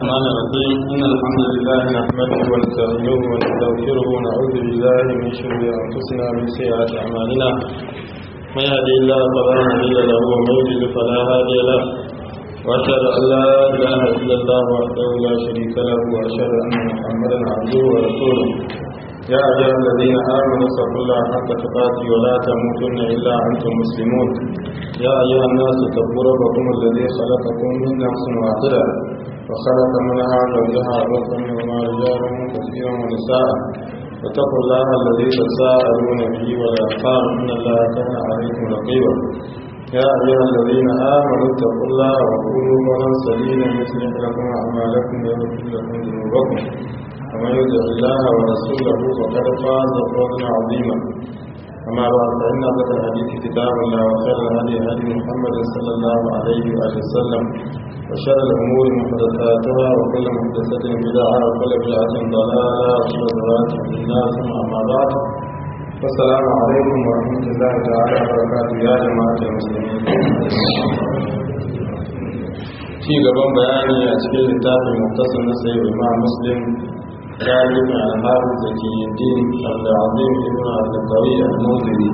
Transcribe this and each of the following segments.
الرحمن الرحيم إن الحمد لله نحمده ونستعينه ونستغفره ونعوذ بالله من شرور أنفسنا ومن سيئات أعمالنا من يهدي الله فلا مضل له ومن يضلل فلا هادي له وأشهد أن لا إله إلا الله وحده لا شريك له وأشهد أن محمدا عبده ورسوله يا أيها الذين آمنوا اتقوا الله حق تقاته ولا تموتن إلا أنتم مسلمون يا أيها الناس اتقوا ربكم الذي خلقكم من نفس واحدة وخلق منها زوجها وبث منهما رجالا كثيرا ونساء واتقوا الله الذي تساءلون به والأرحام إن الله كان عليكم رقيبا يا أيها الذين آمنوا اتقوا الله وقولوا قولا سديدا يصلح لكم أعمالكم ويغفر لكم ذنوبكم ومن يطع الله ورسوله فقد فاز فوزا عظيما أما بعد فإن أصدق الحديث كتاب الله وخير الهدي هدي محمد صلى الله عليه وآله وسلم وشر الأمور محدثاتها وكل محدثة بدعة وكل بدعة ضلالة وكل ضلالة في النار ثم أما بعد والسلام عليكم ورحمة الله تعالى وبركاته يا جماعة المسلمين في gaban bayani a cikin littafin muktasar na sayi imam muslim ذلك عن حافظ زكي الدين عبد العظيم ابن عبد القوي المنذري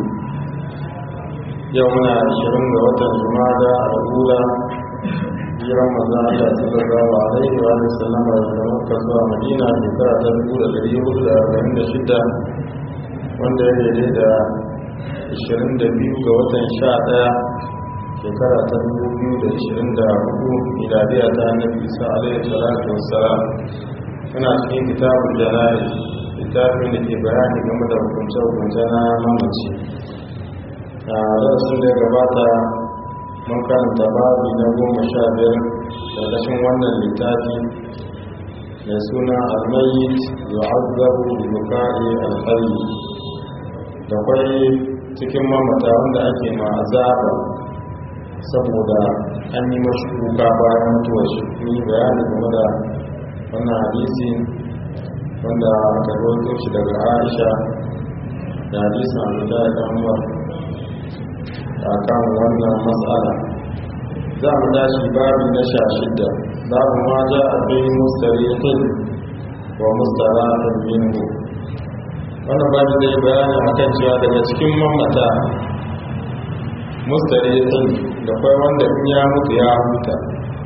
يومنا عشرين وتر جمادى الأولى في رمضان الله صلى الله عليه وآله وسلم daga Makka zuwa Madina shekara ta dubu da ɗari hudu da arba'in da shida wanda ya daidai da ashirin da biyu ga watan sha ɗaya shekara ta dubu biyu da ashirin da hudu miladiya ta annabi isa alaihi salatu wassalam muna cikin kitabun jana'i littafin da ke bayani game da hukunce-hukunce na mamaci a darasin da ya gabata mun karanta babi na goma sha biyar ƙarƙashin wannan littafi mai suna almayit yu'azzabu bi buka'i alqalbi da kwai cikin mamata wanda ake ma azaba saboda an yi mashi kuka bayan mutuwar shi ni bayani game da wannan hadisi wanda aka rawaito shi daga Aisha da hadisin Abdullahi da Umar akan wannan matsala za mu tashi babu na sha shidda babu ma ja a fi mustarihin wa mustarahin minhu wannan babu zai bayani akan cewa daga cikin mamata mustarihin da kwai wanda in ya mutu ya huta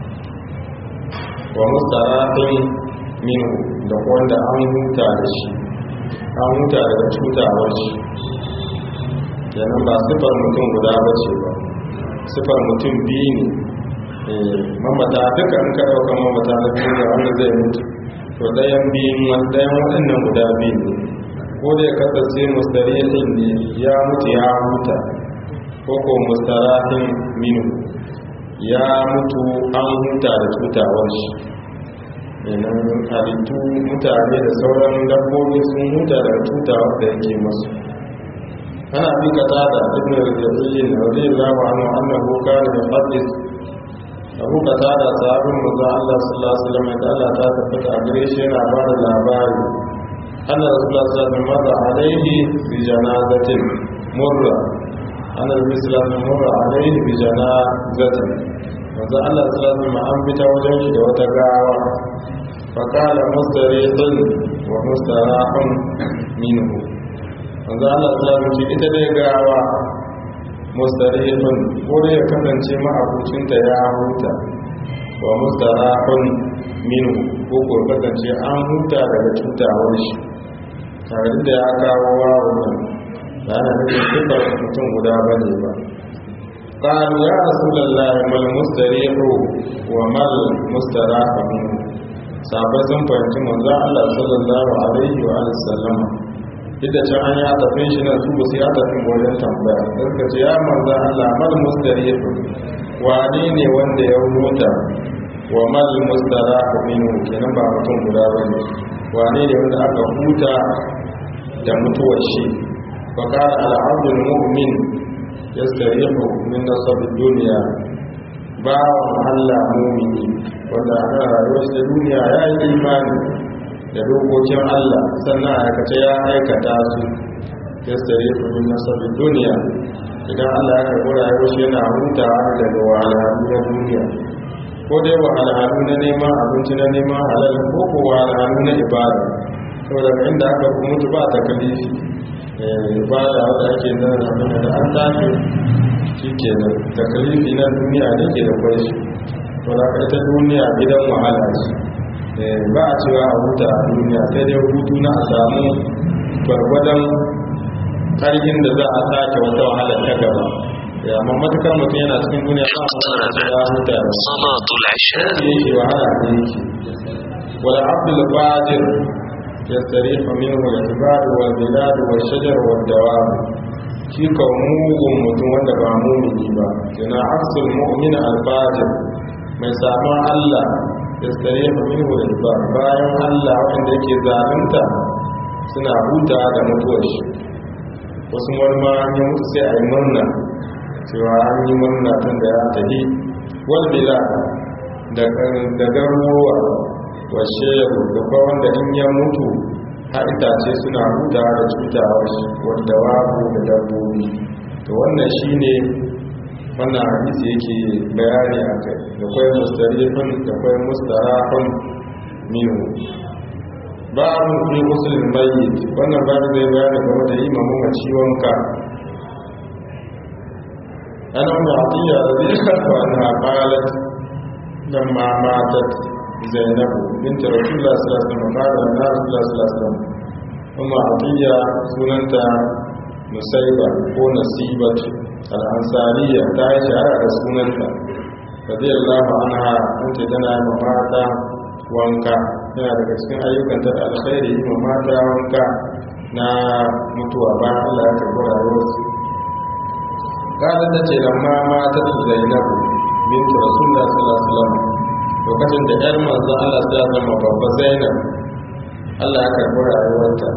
wa mustarahin minhu da wanda an huta da shi an huta daga cutawar shi kenan ba sifar mutum guda ba ce ba sifar mutum biyu ne mamata duka an ka ɗauka mamata na duniya wanda zai mutu to ɗayan biyun ɗayan waɗannan guda biyu ne ko da ya kasance mustarihin ne ya mutu ya huta ko ko mustarahin minhu ya mutu an huta da cutawar shi yanar halittu mutane da sauran dabbobi sun huta daga cutawar da yake masu ana fi kata da ibn al-jahilin radiyallahu anhu annahu kana yuhaddis abu kata da sahabin manzo Allah sallallahu alaihi wasallam da Allah ta tabbata a gare shi yana ba da labari anna rasulullah sallallahu alaihi wasallam alaihi bi janazatin murra anna rasulullah murra alaihi bi janazatin manzo Allah sallallahu alaihi wasallam an fita wajen shi da wata gawa fakala mustarihun wa mustarahun minhu manzo Allah sallallahu alaihi ita dai gawa mustarihun ko da ya kasance ma'abucinta ya huta wa mustarahun minhu ko ko kasance an huta daga cutawar shi tare da ya kawo wawon nan ba na nufin sifar mutum guda bane ba قالوا يا رسول الله ما المستريح وما المستراح منه sabai sun fahimci manzo Allah sallallahu alaihi wa sallama duk da can an yi atafin shi na su ba su yi atafin wajen tambaya suka ce ya manzo Allah mal mustarih wane ne wanda ya huta wa mal mustarah minhu kenan ba mutum guda bane wane ne wanda aka huta da mutuwar shi fa qala al abdul mu'min yastarihu min nasab dunya ba Allah mumini wanda ana rayuwar da duniya ya yi imani da dokokin Allah sannan a aikace ya aikata su yastarihu min nasab dunya idan Allah ya karɓi rayuwar shi yana hutawa daga wahalhalu na duniya ko dai wahalhalu na neman abinci na neman halal ko ko wahalhalu na ibada saboda inda aka mutu ba ta kalifi ibada wadda ake nan abin da an tafi shi ke nan ta kalifi na duniya ne ke da kwai shi to da ka ita duniya gidan wahala ce ba a cewa a huta a duniya sai dai hutu na a samu gwargwadon ƙarfin da za a sake wata wahala ta gaba amma matukar mutum yana cikin duniya ba a wata ya huta da صلاة العشاء yake wahala ne yake wala abdul qadir يستريح منه العباد والبلاد والشجر والدواب shi ka mugun mutum wanda ba mumini ba yana aksul mu'min al-fajir mai samun Allah ya tsare fa minhu al bayan Allah wanda yake zalunta suna huta da mutuwar shi wasu wani ma an yi mutu sai a yi murna cewa an yi murna tun da ya tafi wal bilad da garuruwa washe da kwa wanda in ya mutu har itace suna huta da cutawar shi wanda wabu da dabbobi to wannan shine wannan hadisi yake bayani a kai da kwai mustarifin da kwai mustarafin minu babu fi musulun mayyit wannan babu zai bayani game da yi mamu ciwon ka ana ma'atiyya da zai karfa na qalat lamma matat zainab bint rasulullah sallallahu alaihi wasallam qala na rasulullah sallallahu alaihi wasallam umma atiya sunanta musaiba ko nasibat al-ansariya ta yi shahara da sunanta radiyallahu anha an ce tana yi mata wanka yana daga cikin ayyukanta da alkhairi yi mata wanka na mutuwa bayan Allah ya karɓi rayuwarsu kada ta ce lamma mata zainab bint rasulullah sallallahu alaihi wasallam lokacin da yar manzo Allah ta zama babba Zainab Allah ya karbi rayuwarta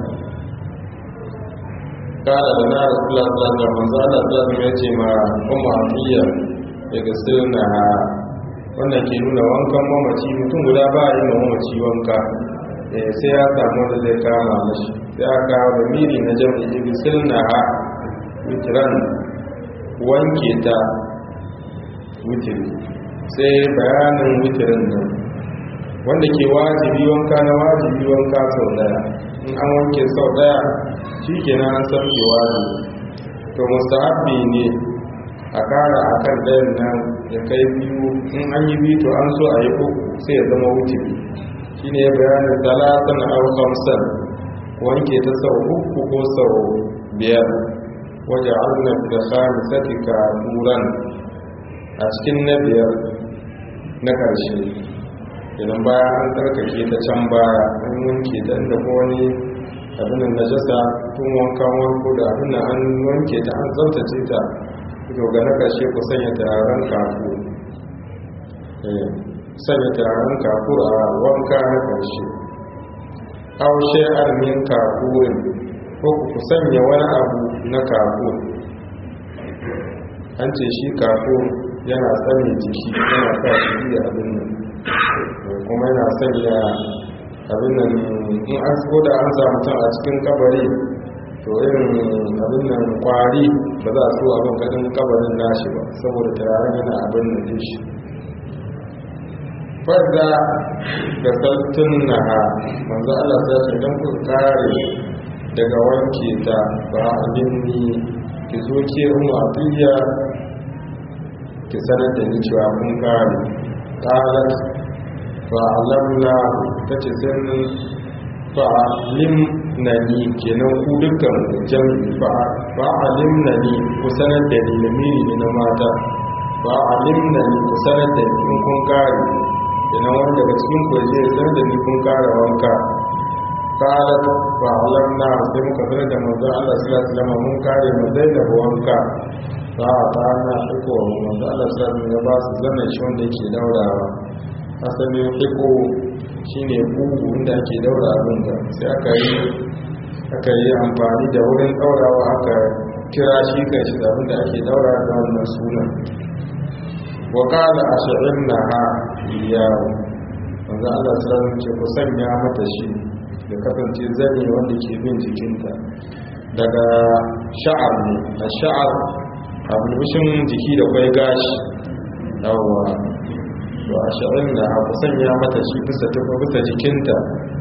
kada da na Rasulullah sallallahu alaihi wasallam manzo Allah ta zama yace ma ummu Afiya daga sirna wannan ke nuna wankan mamaci mutum guda ba yi ma mamaci wanka eh sai ya samu da zai kama mashi sai ya kawo da miri na jami'i bi sirna witran wanke ta witri sai bayanin witirin nan wanda ke wajibi wanka na wajibi wanka sau daya in an wanke sau daya shi ke na an sauke wajibi to mustahabbi ne a kara a kan ɗayan nan ya kai biyu in an yi biyu to an so a yi uku sai ya zama wutiri shi ne bayanin talatan au kamsan wanke ta sau uku ko sau biyar waje arna da khamisati ka turan a cikin na biyar na ƙarshe idan baya an tsarkake ta can baya an wanke ta inda ko wani abin na jasa tun wanka wanko da abin an wanke ta an tsaftace ta to ga na ƙarshe ku sanya turaren kafu sanya turaren kafu a wanka na ƙarshe haushe armin kafurin ko ku sanya wani abu na kafu an ce shi kafu yana tsane jiki yana sa shi iya abin nan kuma yana sanya abin nan in an so da an samu mutum a cikin kabari to irin abin nan kwari ba za su abin gadin kabarin nashi ba saboda turaren yana abin nan din shi fadda da saltun na ha manzo Allah sai ce dan ku kare daga wanke ta ba abin ni ki zo ke umu atiya ki sanar da ni cewa kun kare qalat fa alamna tace sai fa alim nani kenan ku dukkan jami'i fa fa alim nani ku sanar da ni lamiri ne na mata fa alim nani ku sanar da ni in kun kare kenan wani daga cikin ku je sanar da ni kun kare wanka qalat fa alamna sai muka sanar da manzo Allah sallallahu alaihi wasallam mun kare mu da wanka ba a ta na iko wanda Allah sami ya ba su zanen shi wanda yake daurawa asalin iko shi ne bugu wanda ake daura abin da sai aka yi aka yi amfani da wurin daurawa aka kira shi kan shi da abin da ake daura da wannan sunan wa kada a shi'in na ha iyawo wanda Allah sami ce ku sanya mata shi da kasance zane wanda ke bin jikinta daga sha'ar ne a sha'ar a bulbushin jiki da kwai gashi yawwa to a sha'in da ku sanya mata shi bisa tufa bisa jikinta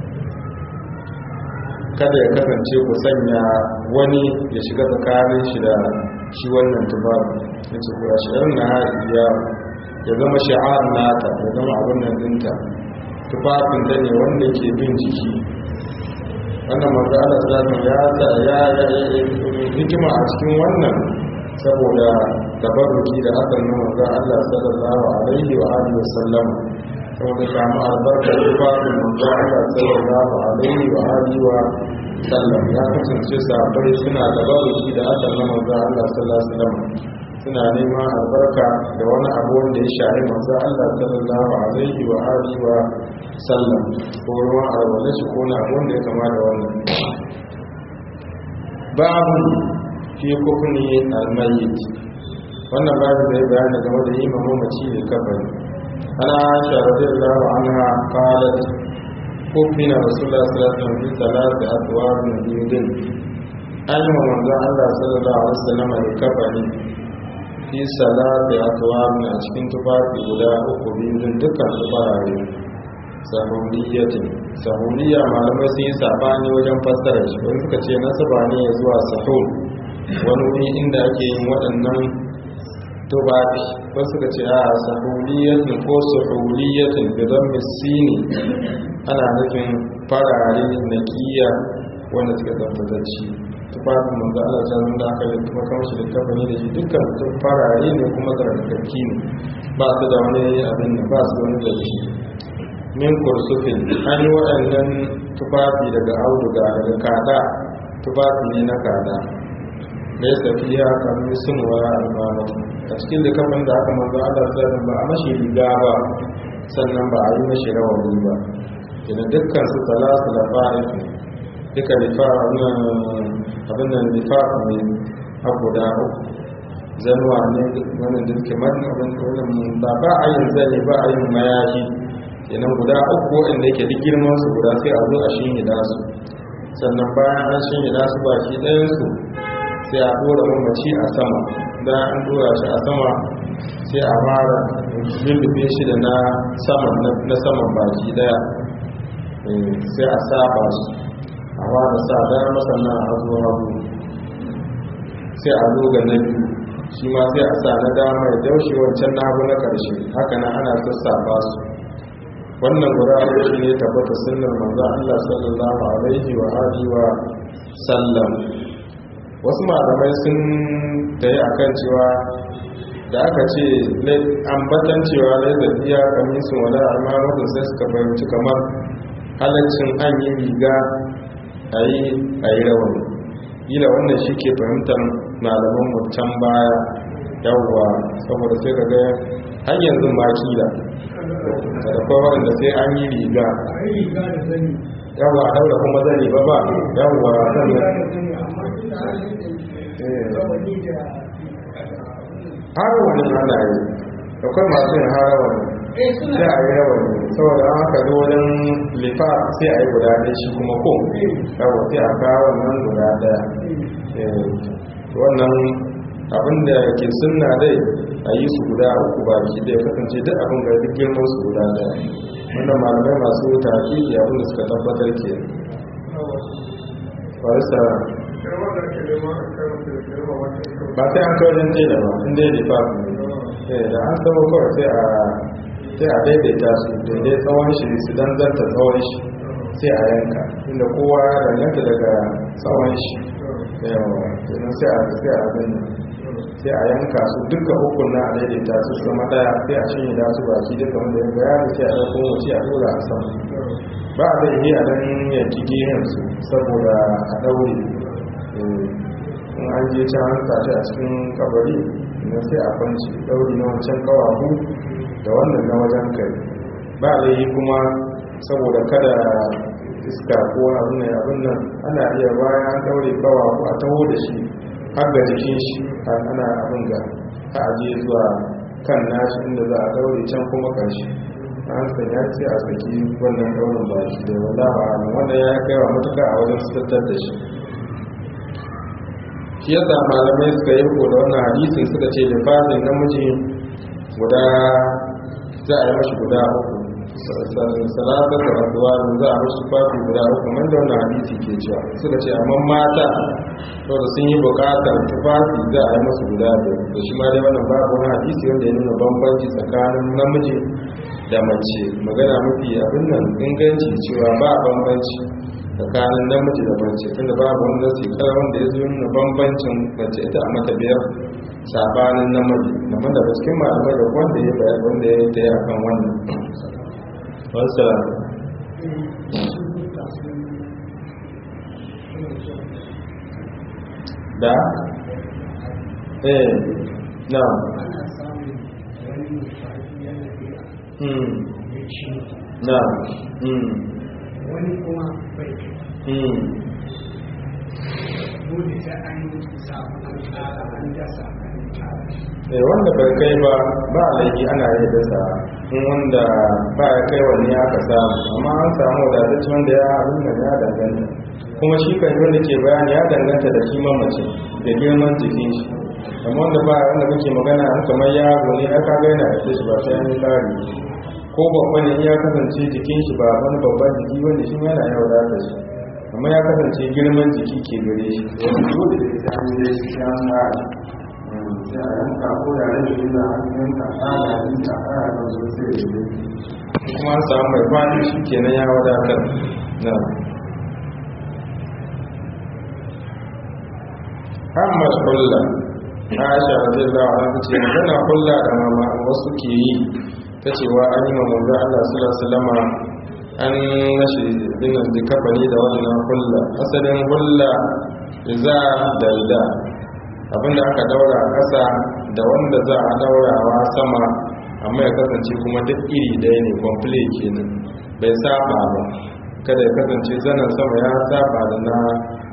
kada ya kasance ku sanya wani ya shiga tsakanin shi da shi wannan tufafi ya ce ku a sha'in na iya ya zama sha'ar nata ya zama abin nan dinta tufafin ta ne wanda ke bin jiki wannan manzo Allah sallallahu ya ta ya hikima a cikin wannan saboda tabarruki da hakan nan manzo Allah sallallahu alaihi wa alihi wasallam saboda samu albarkar tufafin manzo Allah sallallahu alaihi wa alihi wa sallam ya kasance sahabbai suna tabarruki da hakan nan manzo Allah sallallahu alaihi wasallam suna neman albarka da wani abu wanda ya shari manzo Allah sallallahu alaihi wa alihi wa sallam ko ruwan alwala shi ko na abu wanda ya kama da wannan babu fi kufni almayyit wannan babu da ya bayani game da yi mamaci da kafari ana aisha radiyallahu anha qalat kufina rasulullah sallallahu alaihi wasallam fi salati atwar min yudin an yi manzo Allah sallallahu alaihi wasallam da kafari fi salati atwar a cikin tufafi guda uku biyu dukkan tufarare sahuliyyatin sahuliyya malamai sun yi sabani wajen fassara shi wani suka ce nasaba ne ya zuwa sahul wani wuri inda ake yin waɗannan tubabi wasu suka ce a sahuliyyatin ko sahuliyyatin bidan misini ana nufin farare na kiya wanda suka tsaftatacci tufafin manzo Allah ta da aka yi kuma kamar shi da kafani da shi dukkan farare ne kuma tsarkakakki ne ba su da wani abin da ba su da wani datti min kursufin an yi waɗannan tufafi daga auduga daga kada tufafi ne na kada da ya tafi ya kami sun wara almamatu a cikin da kafin da aka manzo Allah sallallahu ba a mashi riga ba sannan ba a yi mashi rawani ba idan dukkan su talasu da fa'if duka lifa abin nan lifa ne a guda uku zanuwa ne wannan da suke man abin ba ba a yin zane ba a yin mayashi kenan guda uku waɗanda yake duk girman su guda sai a zo a shinhida su sannan bayan an shinhida su baki ɗayansu sai a ɗora mamaci a sama bayan an ɗora shi a sama sai a mara lullube shi da na saman na saman baki ɗaya sai a saba su a wada sa dama sannan a hazo hagu sai a zo ga na biyu shi ma sai a sa na dama ya daushe wancan na hagu na ƙarshe haka nan ana sassafa su wannan guda shi ne tabbata sunnar manzo Allah sallallahu alaihi wa alihi wa sallam wasu malamai sun tayi akan cewa da aka ce ambatan cewa lai da iya kamisun wala amma mutum sai suka fahimci kamar halaccin an yi riga a yi rawani ila wannan shi ke fahimtar malaman mutan baya yawwa saboda sai ka ga har yanzu ma kila da kuma wanda sai an yi riga yawwa a daura kuma zane ba ba yawwa sannan harawani ana yi akwai masu yin harawani sai a yi rawani saboda an haka zo wajen lifa sai a yi guda ɗaya shi kuma ko yawwa sai a kawo wannan guda ɗaya wannan abinda ke sunna dai a yi su guda uku baki da ya kasance duk abin ga duk girman su guda daya wannan malamai masu taki abin da suka tabbatar ke farisa ba sai an kawai janje da ba inda ya lifa ne da an saba kawai sai a sai a daidaita su daidai tsawon shi su dan zanta tsawon shi sai a yanka inda kowa ya danganta daga tsawon shi yawa sai a sai a abin sai a yanka su duka hukun na a daidaita su zama daya sai a shanye da su baki duka wanda ya bayani sai a ɗauko wace a dora a sama ba a zai yi a dan yanki gehen su saboda a ɗaure in an je can an sace a cikin kabari na sai a kwanci ɗauri na wancan kawahu da wannan na wajen kai ba a yi kuma saboda kada iska ko abin nan abin nan ana iya bayan an ɗaure kawahu a taho da shi har da jikin shi ana abin ga ta aje zuwa kan nashi inda za a daure can kuma karshe an sanya ce a saki wannan daurin ba shi da wanda ba wanda ya kai wa matuka a wajen tattar da shi shi yasa malamai suka yi ko da wannan hadisin suka ce lifatin namiji guda za a yi mashi guda uku salata da rasuwa za a mashi kwafi guda uku man da wannan hadisi ke cewa suka ce amma mata saboda sun yi bukatar tufafi za a yi masu guda biyar da shi ma dai wannan babu wani hadisi wanda ya nuna bambanci tsakanin namiji da mace magana mafi abin nan inganci cewa ba bambanci tsakanin namiji da mace tunda babu wani nasi kar wanda ya zo nuna bambancin mace ita a mata biyar sabanin namiji amma daga cikin malamai da wanda ya bayar wanda ya yi a kan wannan wasu da eh na hmm na hmm wani kuma bai hmm dole sai an samu an tsara an dasa an tsara eh wanda bai kai ba ba laifi ana yi dasa in wanda ba ya kai wani aka samu amma an samu wadatacce wanda ya abin da ya danganta kuma shi kan wanda ke bayani ya danganta da kiman mace da girman jikin shi amma wanda ba wanda muke magana an kamar yaro ne aka ga yana da shi ba sai an yi tsari ko babba ne in ya kasance jikin shi ba wani babban jiki wanda shi ma yana yawa da shi amma ya kasance girman jiki ke gare shi wani dole da ita an yi shi ya tsara sai a yanka ko da rage ina an yanka tsara yanka tsara da zo sai da yi kuma an samu mai fadi shi kenan ya wadatar na amma kulla aisha radiyallahu anha ce magana kulla da mama wasu ke yi ta cewa an yi manzo Allah sallallahu alaihi wasallam an nashi dinan da kafani da wannan kulla asalin kulla za da ida abinda aka daura a ƙasa da wanda za a daurawa sama amma ya kasance kuma duk iri ɗaya ne complete kenan bai saba ba kada ya kasance zanen sama ya saba da na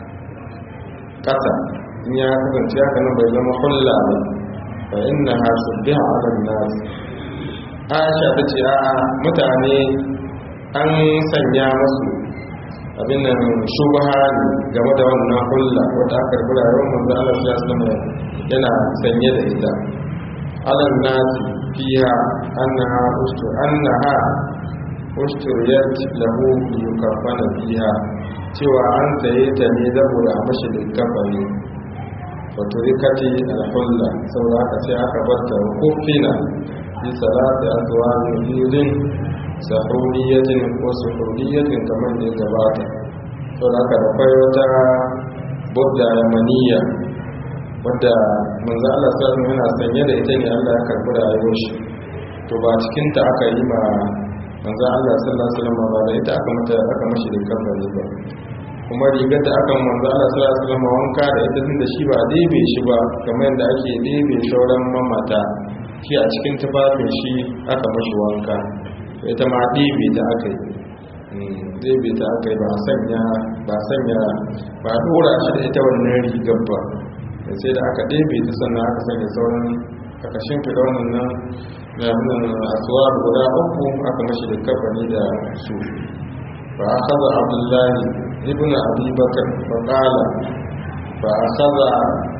ƙasa in ya kasance haka nan bai zama hulla ba fa inna ha subbiha ala nas Aisha ta ce a mutane an sanya musu abin nan shubha ne game da wannan hulla wata aka rubuta yawan manzo Allah sallallahu alaihi yana sanye da ita alal nasi fiha annaha ustur annaha usturiyat lahu yukaffana fiha cewa an saye ta ne saboda a mashi da kafani wato rikati alhulla saboda haka sai aka barta kufina bi salati azwajin biyudin sahuriyatin ko sahuriyatin kamar da ya gabata saboda haka da kwai wata budda yamaniya wadda manzo Allah sallallahu alaihi yana sanye da ita ne Allah ya karbi rayuwar shi to ba cikin ta aka yi ma manzo Allah sallallahu alaihi wasallam ba da ita aka mata aka mashi da kafani ba kuma rigar da aka manzo Allah sallallahu alaihi wasallam wanka da ita tunda shi ba ɗebe shi ba kamar yadda ake ɗebe shauran mamata shi a cikin tufafin shi aka mashi wanka ita ma ɗebe ta aka yi ɗebe ta aka yi ba sanya ba sanya ba ɗora shi da ita wannan rigar ba sai da aka ɗebe ta sannan aka sanya sauran aka shimfiɗa wannan nan na asuwa guda uku aka mashi da kafani da su fa akhadha abdullahi ibn abi bakr fa qala fa akhadha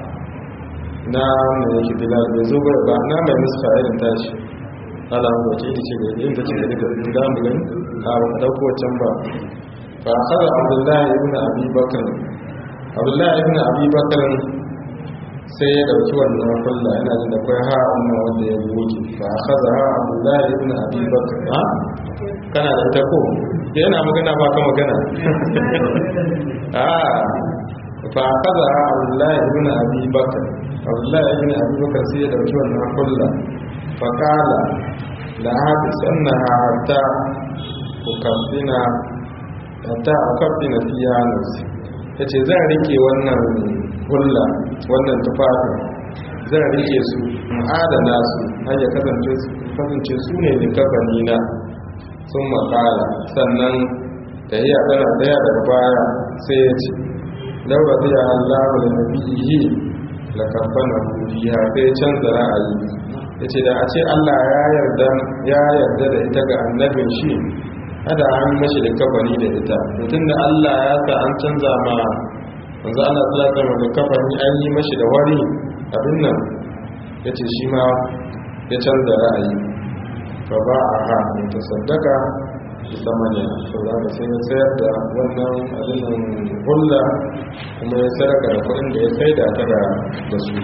na mai yake bilal bai zo ba na mai nuska irin tashi ala mu wace ita ce ga yin ta ce ga duka da mu gani a ba ka dauko can ba fa akhadha abdullahi ibn abi bakr abdullahi ibn abi bakr sai ya dauki wannan kulla yana jin da kai ha wannan wanda ya goge fa akhadha ha abdullahi ibn abi bakr ha kana da ita ko yana magana ba ka magana ah fa akhadha ha abdullahi ibn abi bakr abdullahi ibn abi bakr sai ya dauki wannan kulla fa qala la hadisannaha hatta ukaffina hatta ukaffina fiha nafsi yace zan rike wannan hulla wannan tufafin zan rike su adana su har ya kasance su ne likafani na sun makala sannan ta yi adana daya daga baya sai ya ce laura zai yi allahu da nabi yi la kafana fiha sai ya canza ra'ayi ya ce da a ce allah ya yarda da ita ga annabin shi hada an mashi da kafani da ita mutum da allah ya sa an canza ma wanzu ana tsaka mai da kafani an yi mashi da wari abin nan ya ce shi ma ya canza ra'ayi fa ba a ha ta saddaka ita manya to za ka sai ya sayar da wannan abinan hulla kuma ya saraka da kudin da ya sai da ta da su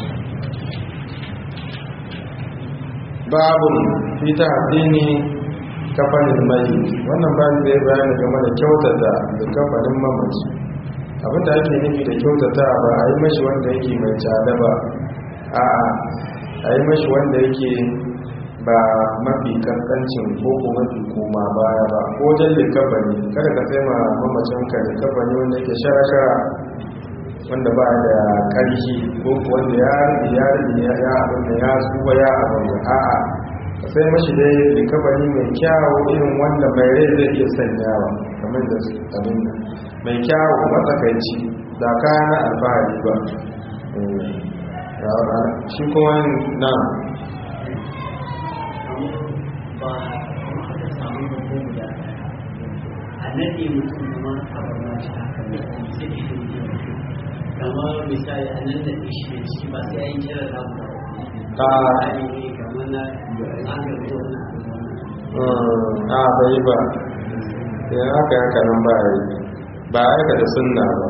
babun fita addini kafanin mai wannan ba zai bayani game da kyautata da kafanin mamaci abinda ake nufi da kyautata ba a yi mashi wanda yake mai tsada ba a a yi mashi wanda yake ba mafi kankancin ko ko mafi koma baya ba ko wajen likafani kada ka sai ma mamacin ka likafani wanda yake shara-shara wanda ba da ƙarfi ko wanda ya ya ya ya abin da ya tsuwa ya abin da a'a sai mashi dai likafani mai kyawu irin wanda mai rai zai iya sanyawa kamar da abin da mai kyawu matsakaici da kaya na alfahari ba shi kuma na nade mutum kuma a barna shi haka ne sai shi kamar misali a nan da shi shi ba sai an kira da mu a kamar na an ga ko na a bai ba ya haka haka nan ba yi ba aika da sunna ba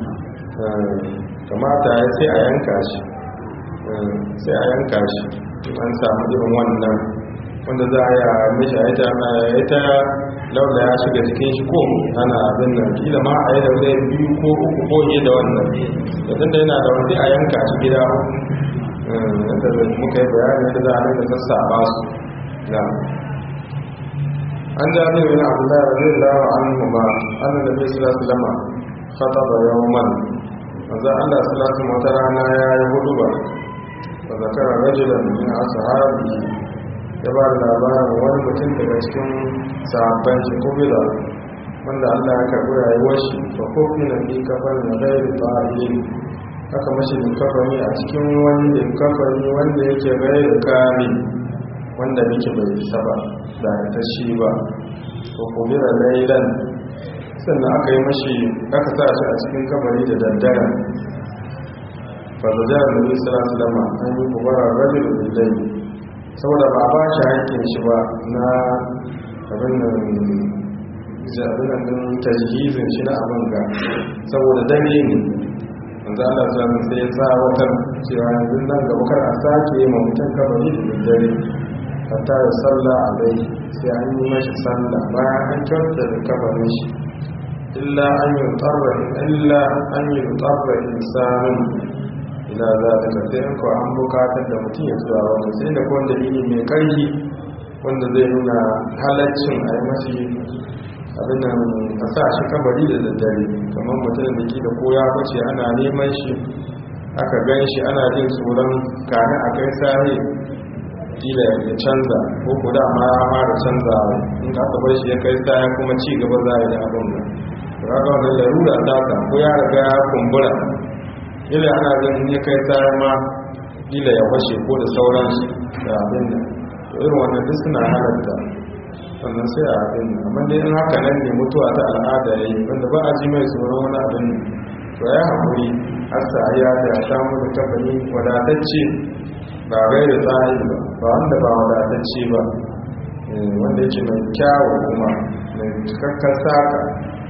kamata ya sai a yanka shi sai a yanka shi an samu irin wannan wanda za a yi a mishi a yi ta laula ya shiga cikin shi ko ana abin nan kila ma a yi da wani biyu ko uku ko yi da wannan da tunda yana da wani a yanka shi gida yadda muka yi bayani yadda za a rinka sassaba su na an jami bin abdullahi radiyallahu anhu ba annan da bai sula sulama khataba yawman manzo Allah sallallahu alaihi wata rana ya yi hudu ba fa zakara rajulan min ashabi ya ba da labarin wani mutum daga cikin sahabban shi kubila wanda Allah ya karɓi rayuwar shi fa kofi na bi kafan na gairi ta'ayin aka mashi linkafani a cikin wani linkafani wanda yake gairi kami wanda muke bai isa ba da ta shi ba ko kubila lailan sannan aka yi mashi aka sa shi a cikin kabari da daddare fa zajar nabi sallallahu alaihi wasallam an yi kubara rajul bil saboda ba a ba shi haƙƙin shi ba na abin nan zaɓinan ɗin tajihizin shi na abin ga saboda dare ne wanzu ana zaɓin sai ya sa watan cewa yanzu nan gaba kar a sake ma mutum kabari da dare hatta da sallah a bai sai an yi mashi sallah bayan an kyauta da kabarin shi illa an yi tsarra illa an yi tsarra insanin ila za ta kafe in kawai an bukatar da mutum ya zuwa wanda sai da kwan dalili mai karfi wanda zai nuna halaccin a yi mashi abin nan a sa shi kabari da daddare kamar mutum da ke da koya bace ana neman shi aka gan shi ana jin tsoron kane a kai sahi kila ya canza ko ko da ma ya fara canza in aka bar shi ya kai sahi kuma ci gaba za a yi da abin nan to haka wannan larura ta ka ko ya riga ya kumbura ila ana ganin ya kai tsayar ma ila ya fashe ko da sauransu da abin da to irin wannan duk suna halatta sannan sai a abin da amma dai in haka nan ne mutuwa ta al'ada ya yi wanda ba a ji mai tsoron wani abin to ya haƙuri har sa ya da ya samu da kafani wadatacce ba gai da tsari ba ba wanda ba wadatacce ba wanda yake mai kyawu kuma mai cikakken saka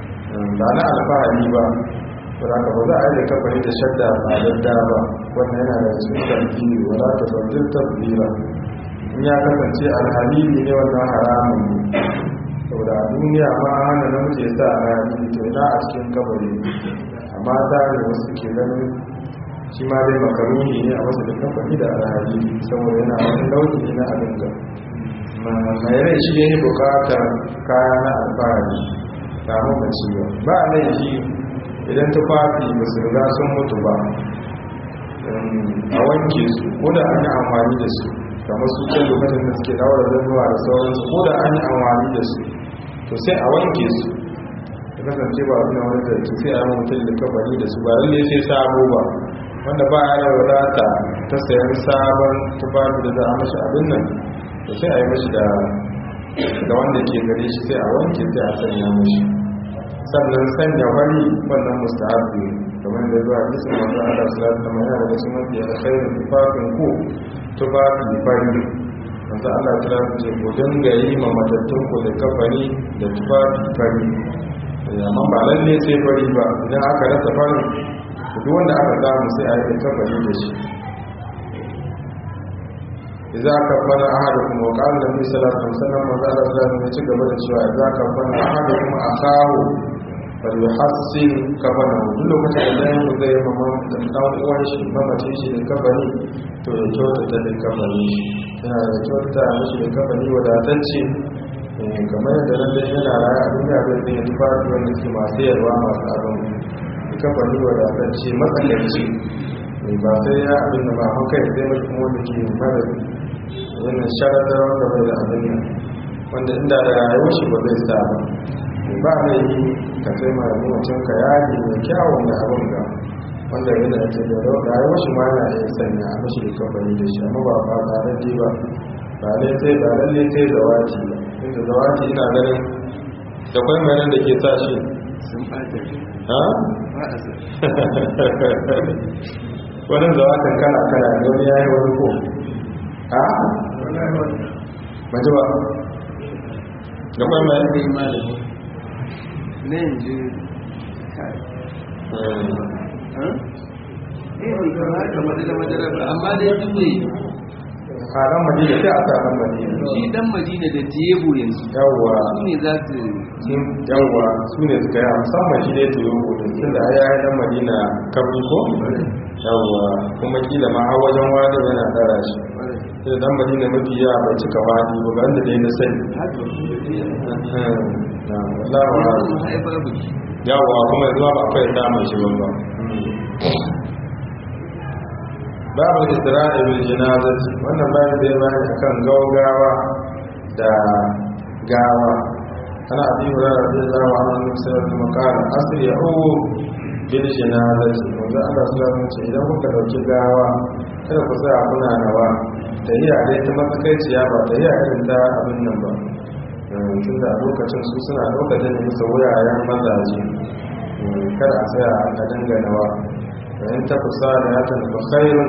ba na alfahari ba saboda ba za a yi da kafari da shadda ba dadda ba wannan yana da cikin tarbiyyar wala ta fardin tabbira in ya kasance alhalili ne wannan haramun ne saboda a duniya ma hana namiji ya sa alhalili to ina a cikin kabari amma ta ne wasu ke ganin shi ma dai makaruni ne a wasu da kafari da alhalili saboda yana wani lauki ne na abin da mai rai shi ne bukatar kaya na alfahari ba mamaci ba ba a laifi idan tufafi ba su riga sun mutu ba a wanke su ko da an yi amfani da su kamar su can lokacin da suke daura zannuwa da sauransu ko da an yi amfani da su to sai a wanke su da kasance ba suna wani da su sai a yi mutum da kabari da su ba lalle sai sabo ba wanda ba ya da wadata ta sayan sabon tufafi da za a mashi abin nan to sai a yi mashi da wanda ke gare shi sai a wanke sai a sanya mashi sannan sanya wani wannan mustahabi kamar da zuwa kisan masu ala salatu da mai yana da su mafi alkhairin tufafin ku tufafi fari manzo Allah ta rasu ce ku dinga yi ma matattun ku da kafani da tufafi fari amma ba lalle sai fari ba idan aka rasa fari duk wanda aka samu sai a yi kafani da shi idza kafana ahadukum wa qala nabi sallallahu alaihi wasallam manzo Allah ta rasu ya ci gaba da cewa idza kafana ahadukum akahu falyuhassin kafana duk lokacin da ɗayan ku zai mamma da ɗan uwan shi mamacin shi da kafani to ya kyautata da kafani shi yana da kyautata mishi da kafani wadatacce kamar yadda nan dai yana raya a duniya zai zai tufafi wanda suke masu yarwa masu abin da kafani wadatacce matsakaici ba sai ya abin da ba mun kai sai mai kuma wanda ke mara wannan sharadar wanda bai da abin nan wanda inda da rayuwar shi ba zai sa ba ba zai yi ka sai mai mutum ka yaji mai kyawun da abin ga wanda yana ce da rayuwar shi ma yana iya sanya a mashi da kamfani da shi amma ba ba ba lalle ba ba lalle sai ba lalle sai zawati ba inda zawati ina ganin da kwai mai nan da ke sa shi sun ɓata ha ba a sa wani zawatin kala kala ne wani yayi wani ko ha maji ba da kwai mai kai malami na yanzu kai eh bai kamata madara madara ba amma dai duk bai a ran madina sai a sa ran madina shi dan madina da tebo yanzu yawwa su ne za su sun yawwa su ne suka yi musamman shi dai tuyo gudun tun da ya yi dan madina kabri ko yawwa kuma kila ma har wajen wani yana tsara shi sai dan madina mafi yawa bai cika wani ba ban da dai na sani haka na wallahu a'lam sun haifar buki yawwa kuma yanzu ba akwai samun shi ba babu isra'i bil janazati wannan babu da ya bayani akan gaugawa da gawa ana abi hurairah radiyallahu anhu annabi sallallahu alaihi wasallam qala asri'u bil janazati wanda Allah sallallahu alaihi wasallam idan kuka dauki gawa kada ku tsaya kuna nawa tahiya dai ta matsakaiciya ba tahiya irin ta abin nan ba tun da a lokacin su suna lokacin da musu wuraren mazaje kada a tsaya a danganawa فإن تكن صالحة فخير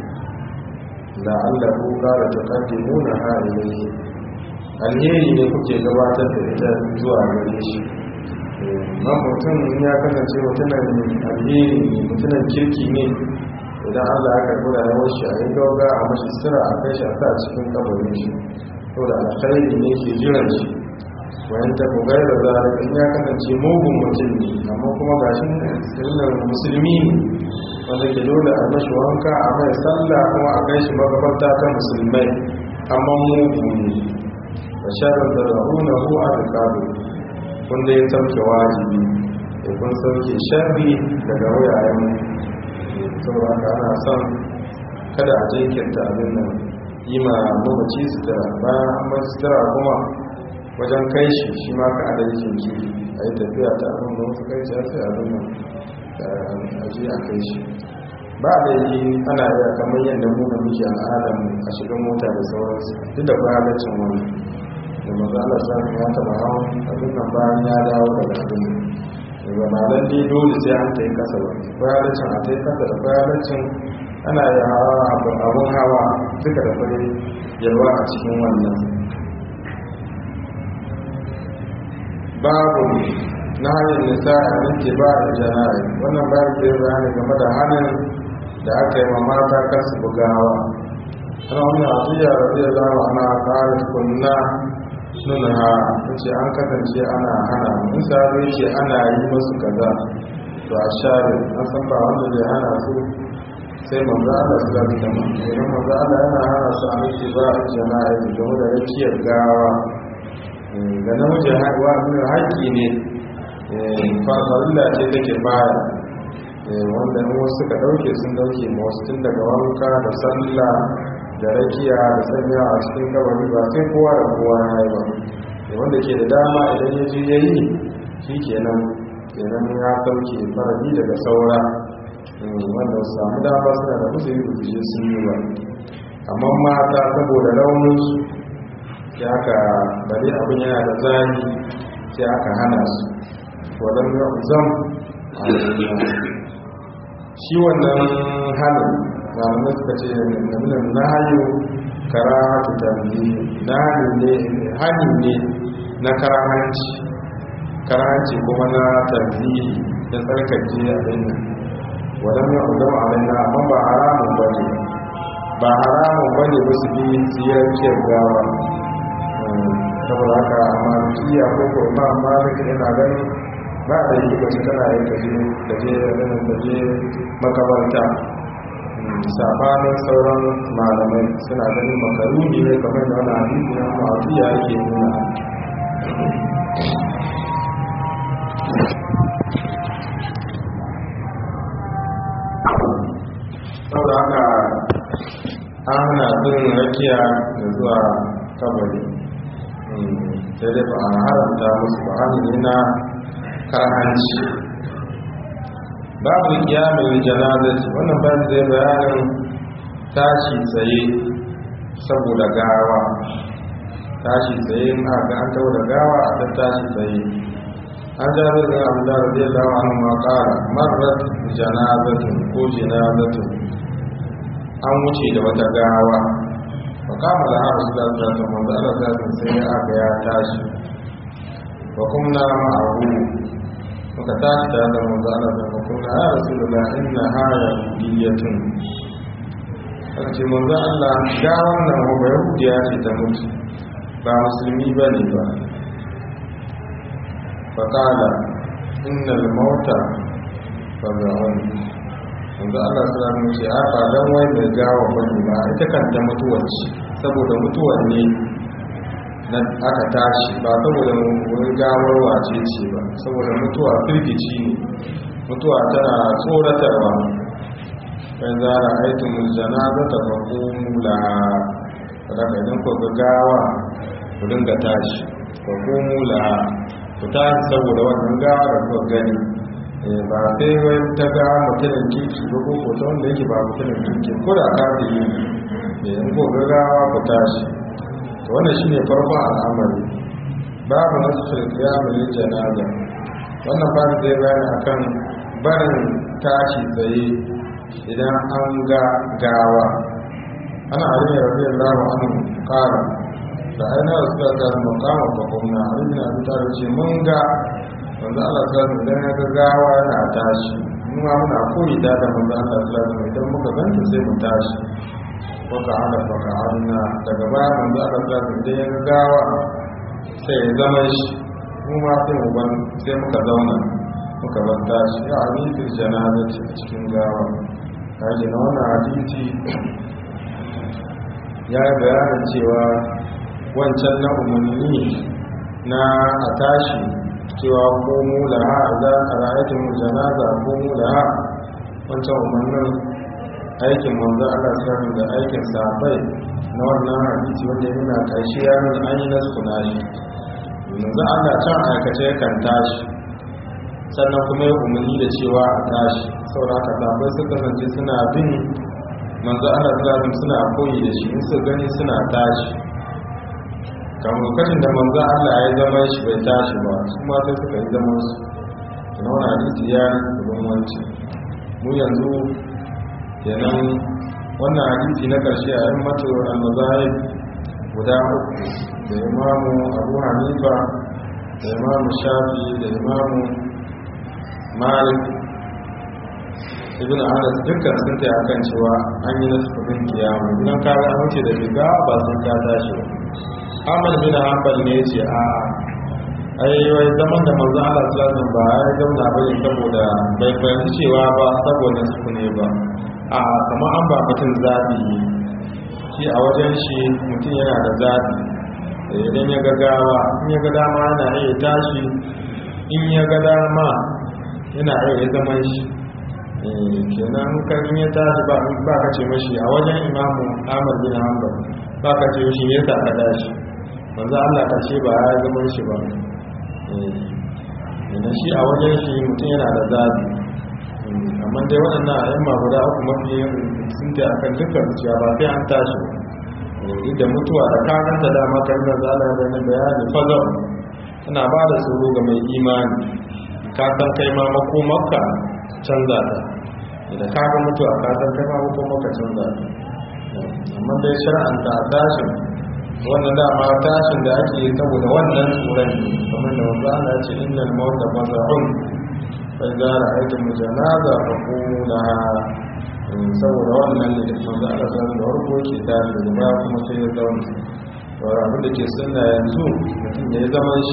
لعله قال تقدمونها إليه alheri ne kuke gabatar da ita zuwa gare shi ma mutum ya kasance mutumin alheri ne mutumin kirki ne idan allah ya karbi da yawon shi a yi gauga a mashi sira a kai shi a sa cikin kabarin shi to da alkhairi ne ke jiran shi wayan ta bugai da zarar in ya kasance mugun mutum ne amma kuma gashi sirrin musulmi ne wanda ke dole a mashi wanka a mai sallah kuma a kai shi magabarta ta musulmai amma mugu ne da sharar da rahuna hu a rikadu wanda ya sauke wajibi da kun sauke sharri daga wuyayen saboda haka ana son kada a jinkirta abin nan yi ma mamaci sutura bayan an mai sutura kuma wajen kai shi shi ma ka adalci jinkiri a yi tafiya ta abin da wasu kai sai abin nan a ji a kai shi ba da yi ana iya kamar yadda mu da muke al'adar a shiga mota da sauransu duk da bayanancin wani da maza Allah sa ya taba hawan abin nan bayan ya dawo daga abin da ba na lalle dole sai an ta yi kasa ba bayanancin a ta yi kasa da bayanancin ana yi hawa abin hawa duka da kwai yalwa a cikin wannan babu na hanyar nisa a nake ba da jana'i wannan babu da ya bayani game da hannun da aka yi ma mata kasu bugawa ana wani abuja da zai zama ana tsarin kunna nuna ha ce an kasance ana hana mun sabi ce ana yi masu kaza to a share an san ba wanda zai hana su sai manzo Allah su zabi da mu idan manzo Allah yana hana su a nake ba a jana'i game da rakiyar gawa ga namijin haihuwa nuna haƙƙi ne farfarilla ce take baya wanda in wasu suka ɗauke sun ɗauke ma wasu tun daga wanka da sallah da rakiya da sanya a cikin kabari ba sai kowa da kowa ya yi ba wanda ke da dama idan ya je ya yi shi kenan kenan ya ɗauke farali daga saura wanda su samu dama suna da musu yi rubuce sun yi ba amma mata saboda rauninsu sai aka bari abin yana da zani sai aka hana su wadanda zam a shi wannan halin malamai suka ce naminan na hayo karahatu tambayi na ne hani ne na karahanci karahanci kuma na tambayi da tsarkake a dinnan wadan ya udama alaina amma ba haramun ba ne ba haramun ba ne ba su bi ziyarciyar gawa saboda haka amma kiya ko ko ba amma da yana ganin ba da yi ba su kana yin kaje kaje kaje makabarta sabanin sauran malamai suna ganin makaruni ne kamar da wani hadisi na ma'afiya yake nuna saboda haka an hana bin rakiya da zuwa kabari sai dai ba a haramta musu ba hannu na karhanci babu kiyamin janazati wannan bayan zai bayanin tashi tsaye saboda gawa tashi tsaye na ga an tawo da gawa a ta tashi tsaye an jaru da abu da zai dawa an makara marar janazatun ko janazatun an wuce da wata gawa ba kama da haru su da zata manzo Allah zata sai ya aka ya tashi wa kuma ma'ahu muka tashi da da manzo Allah da kuma ya rasulullah inna haya diyatun aka ce manzo Allah ga wannan ba yahudiya ce ta mutu ba musulmi bane ba fa qala innal mauta fad'un manzo Allah sallallahu alaihi wasallam a ba dan wai mai gawa bane ba ita kanta mutuwar ce saboda mutuwar ne na aka tashi ba saboda wani gawar wace ce ba saboda mutuwa firgici ne mutuwa tana tsoratarwa ɗan zara aikin muljana za ta faƙo mula daga idan ku ga gawa ku dinga tashi faƙo mula ku tashi saboda wannan gawa da kuka gani ba sai wai ta ga mutumin kirki ba ko ko ta wanda yake ba mutumin kirki ko da ka da yi in ko ga gawa ku tashi to wannan shine farkon al'amari babu nasu qiyamul janaza wannan babu zai bayani akan barin tashi tsaye idan an ga gawa ana ali radiyallahu anhu qala da aina rasulullah maqama fa kunna ali abi talib ce mun ga wanda Allah ta zama idan ya ga gawa yana tashi mun ma muna koyi da da manzo Allah ta zama idan muka ganta sai mu tashi waka ala baka arna daga baya manzo Allah ta zama idan ya ga gawa sai ya zama shi mu ma sai mu ban sai muka zauna muka ban tashi ya ani fil janazati a cikin gawa kaje na wannan hadisi ya yi bayanin cewa wancan na umarni na a tashi cewa komu laha za a ra'aitin janaza komu laha wancan umarnin aikin manzo Allah sallallahu da aikin sahabbai na wannan hadisi wanda ya nuna karshe ya nuna an yi nasu nashi manzo Allah can aikace kan tashi sannan kuma ya umarni da cewa a tashi saboda haka sahabbai suka kasance suna bin manzo Allah sallallahu suna koyi da shi in su gani suna tashi kan lokacin da manzo Allah ya zama shi bai tashi ba su ma sai suka yi zaman su na wani hadisi ya rubin wanci mu yanzu kenan wannan hadisi na karshe a yin mato al-mazahib guda uku da imamu abu hanifa da imamu shafi da imamu malik ibn anas dukkan sun ta akan cewa an yi nasu kudin kiyama idan ka ga wuce da riga ba sun ka tashi ba Ahmad bin Hanbal ne ya ce a ai wai zaman da manzo Allah sallallahu alaihi ba ya zauna bane saboda bai fahimci cewa ba saboda su ne ba a kamar an ba mutum zabi shi a wajen shi mutum yana da zabi idan ya ga gawa in ya ga dama yana iya tashi in ya ga dama yana iya zaman shi kenan kan ya tashi ba ba ka ce mashi a wajen imamu Ahmad bin Hanbal ba ka ce mashi yasa ka tashi manzo Allah ka ce ba ya zama shi ba eh shi a wajen shi mutum yana da zabi amma dai waɗannan ayyama guda uku mafi sun ta akan dukkan cewa ba sai an tashi ba duk da mutuwa da kakanta dama kan da zala da na bayani fazon tana ba da tsoro ga mai imani ka san kai ma makomarka canza ta da ka ga mutuwa ka san kai ma makomarka canza ta amma dai shar'anta a tashin wannan dama tashin da ake yi saboda wannan tsoron ne kamar da wanda ana ce innal mawta bazahun fa idza ra'aytum janaza fa qumu laha saboda wannan ne da manzo Allah ta da warko ke tashi da baya kuma sai ya zauna to abin da ke sunna yanzu mutum ya zama shi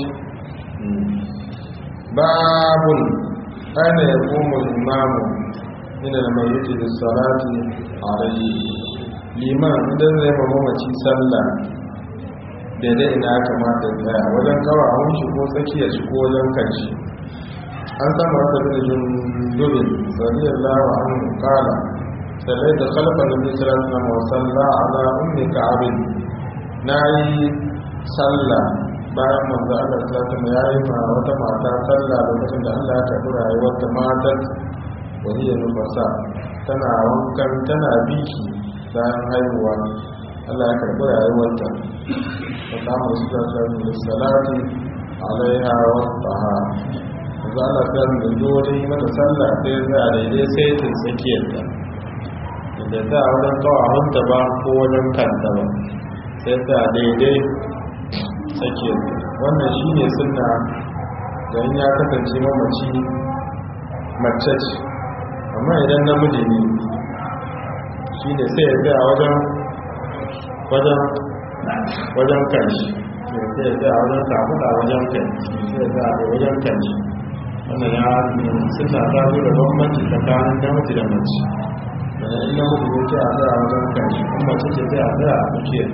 babun aina yaqumu al-imamu min al-mayyit bis-salati alayhi liman idan zai ma mamaci sallah daidai ina ya kamata ya tsaya wajen kawawun shi ko tsakiyar shi ko wajen kanshi an sama wata bin jundubin radiyallahu anhu qala صليت خلف النبي صلى الله عليه وسلم وصلى على ام كعب ناي صلى bayan manzo Allah ta ta yayi ma wata mata sallah lokacin da Allah ya karbi rayuwar ta matar wani ya nufasa tana wankan tana biki bayan haihuwa Allah ya karbi rayuwar ta ta kama su da salati alaiha wa taha manzo Allah ta da dole mata sallah sai za a daidai sai ta tsakiyar ta da ta wajen kawahunta ba ko wajen kanta ba sai ta daidai sake wannan shi ne suna da ya kasance mamaci mace ce amma idan namiji ne shi ne sai ya tsaya wajen wajen wajen kanshi sai ya tsaya wajen kamuda wajen kanshi sai ya tsaya wajen kanshi wannan ya suna ta zo da bambanci tsakanin namiji da mace da ina muku ne ce a tsaya wajen kanshi kuma ce ce sai a tsaya a tsakiyar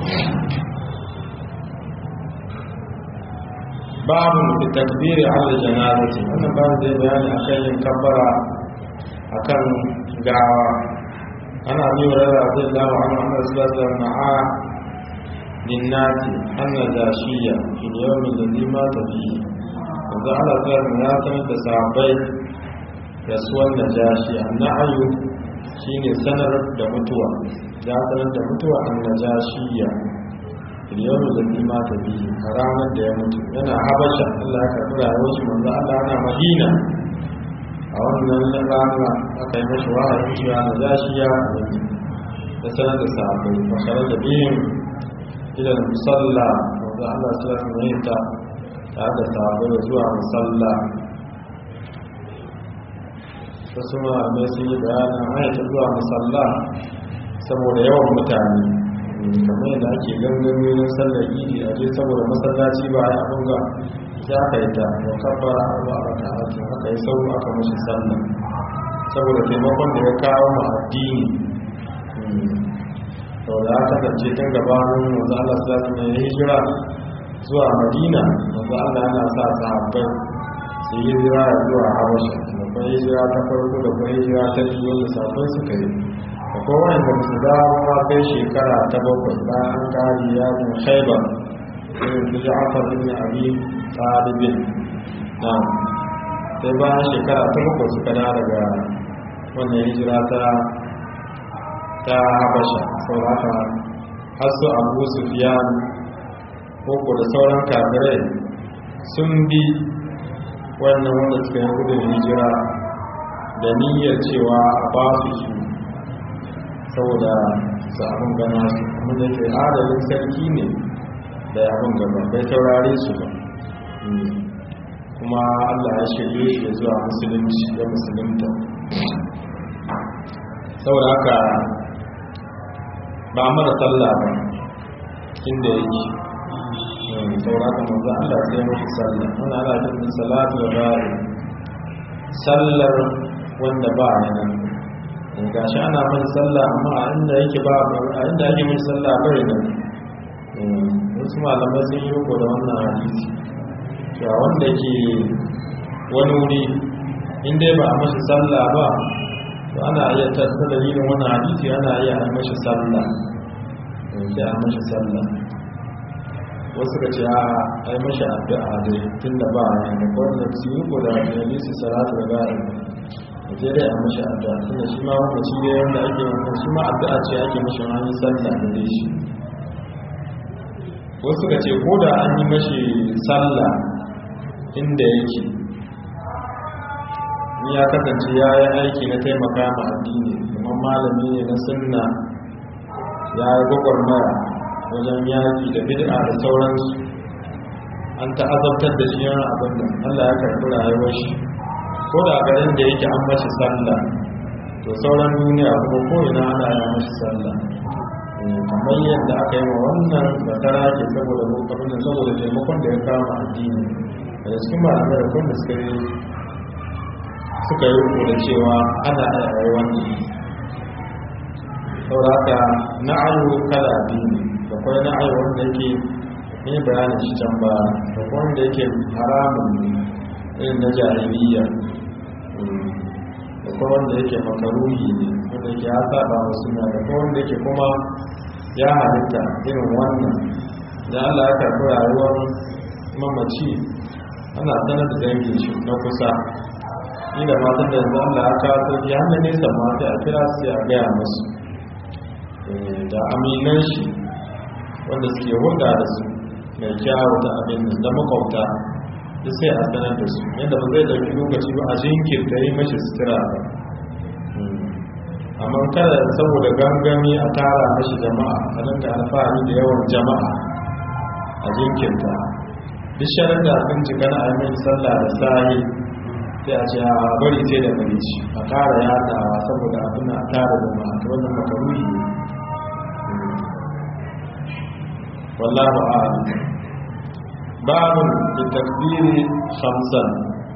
babu da takbiri ala janazati wannan babu zai bayani akan yin kabbara akan gawa ana bi wa rara radiyallahu anhu anna sallallahu ma'a linnati anna dashiya fil yawm alladhi mata fihi wanda Allah ta ya sanar da sahabbai rasuwan najashi annahu shine sanar da mutuwa ya sanar da mutuwa an najashiya yau da nima ta biyu a ranar da ya mutu yana habasha Allah ya karɓi rayuwar shi manzo Allah yana Madina a wannan rana aka yi mashi wahayi cewa najashiya da sanar da sahabbai makarar da biyun idan musalla manzo Allah ya sanar ta tare da sahabbai zuwa musalla wasu malamai sun yi bayanin haita zuwa musalla saboda yawan mutane kamar yadda ake gangami na sallar idi a je saboda masallaci ba ya bunga ya ka yi ta wa kabbara ba a ta ake aka yi sau aka mashi sallah saboda taimakon da ya kawo ma addini sau da aka kasance tun gabanin wanzu Allah su zasu mai hijira zuwa madina wanzu Allah yana sa sahabbai su yi hijira zuwa habasha akwai hijira ta farko da kuma hijira ta biyu wanda safai suka yi akwai wanda su dawo ma kai shekara ta bakwai bayan an kari yakin shaiba irin su ja'afar ibn abi talibin na sai bayan shekara ta bakwai suka da daga wannan hijira ta ta habasha sauraka har su abu sufiyan koko da sauran kafirai sun bi wannan wanda suka yi gudun hijira da niyyar cewa a ba su su saboda su abin gana su kuma da ke adalin sarki ne da abin gaba bai taurare su ba kuma allah ya shirye shi da zuwa musulunci da musulunta saboda haka ba mara sallah ba inda yake sauraka manzo Allah sai mashi sallah ana ana cikin salatu wa ra'i sallar wanda ba ya nan gashi ana mai sallah amma a inda yake ba a inda yake mai sallah bai nan wasu malamai sun yi riko da wannan hadisi cewa wanda ke wani wuri inda ba a mashi sallah ba to ana iya tattar dalilin wannan hadisi ana iya a mashi sallah sai a mashi sallah wasu ka ce a ai mashi addu'a dai tun da ba a da wanda su yi ko da nabi su salatu da ba'a da je dai a mashi addu'a tun da shi ma wanda shi dai wanda ake wanda shi ma addu'a ce ake mashi wani sallah da dai shi wasu ka ce ko da an yi mashi sallah inda yake ni ya kasance ya yi aiki na taimaka ma addini kuma malami ne na sunna ya yi gwagwarmaya wajen yaƙi da bid'a da sauransu an ta'azabtar da shi yana abin da Allah ya karɓi rayuwar shi ko da garin da yake an mashi sallah to sauran duniya kuma ko ina ana yi mashi sallah kamar yadda aka yi wa wannan da tara ke saboda lokacin saboda taimakon da ya kama addini daga cikin malamai da kuma suka yi suka yi riko da cewa ana iya yi wannan sauraka na'ayu kala biyu da kwai na'ayu wanda yake ne bayanin shi can ba da kwai wanda yake haramun ne irin na jahiliya da kwai wanda yake makaruhi ne wanda yake ya saba wa suna da kwai wanda yake kuma ya halitta irin wannan da Allah ya karɓi rayuwar mamaci ana sanar da dangin shi na kusa ni da matan da yanzu Allah ya kawo sauki hannun nesa ma sai a kira su a gaya musu da aminan shi wanda suke hulɗa da su mai kyawu da abin da makwabta da sai a sanar da su yadda ba zai ɗauki lokaci ba a jinkirta yi mashi sutura ba amma kada saboda gangami a tara mashi jama'a a dinga alfahari da yawan jama'a a jinkirta duk sharar da sun cika na aimin sallah da sahi sai a ce a bari sai da bari ci a tara yadawa saboda abin a tara jama'a ta wannan makaruri ne wallahu a'lam babun da takbiri khamsan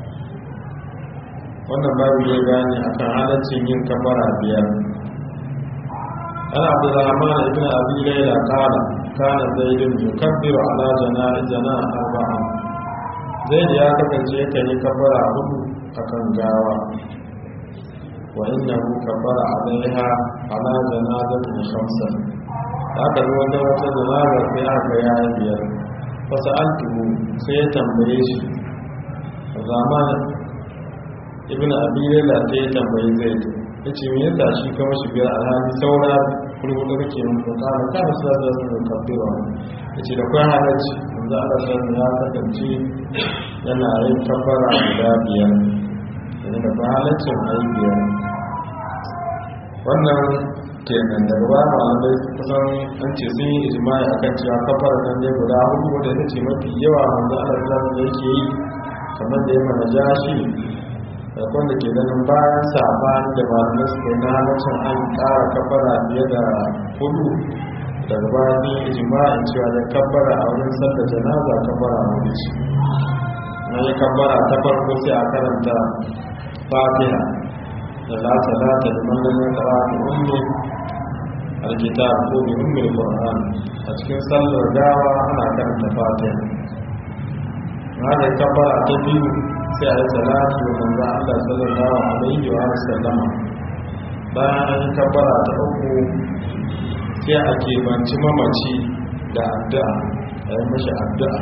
wannan babu ya gane akan halaccin yin kabara biyar ana abdurrahman ibn abi layla qala kana zaidun yukabbiru ala janaizana arba'a zaid ya kasance kan yi kabara hudu akan gawa wa innahu kabbara alaiha ala janazatin khamsan haka zo wata wata janaza sai aka ya biyar fasa altuhu sai ya tambaye shi zaman ibn abi layla sai ya tambayi zaid yace me yasa shi ka mashi biyar alhali saura kurkudu kake mun ko ka ka da sai da sun kabbira yace da kai halacci manzo Allah sallallahu ya kasance yana yin kabbara guda biyar yana da kai halaccin ayi biyar wannan kenan daga ba malamai kusan an ce sun yi ijimai akan cewa kafar nan ne guda hudu wanda ita ce mafi yawa wanda Allah sallallahu yake yi kamar da ya mana jashi da wanda ke ganin bayan sabani da malamai su kai na halaccin an ƙara kafara fiye da hudu daga bayan sun yi ijimai cewa da kafara a wurin sallar janaza kafara hudu ce na yi kafara ta farko sai a karanta fatiha da la salata liman lam yaqra bi ummi alkitab ko bi ummi alquran a cikin sallar gawa ana karanta fatiha na da kabbara ta biyu sai a yi salatu wa manzo Allah sallallahu alaihi wa sallam bayan an yi kabbara ta uku sai a kebanci mamaci da addu'a a yi mashi addu'a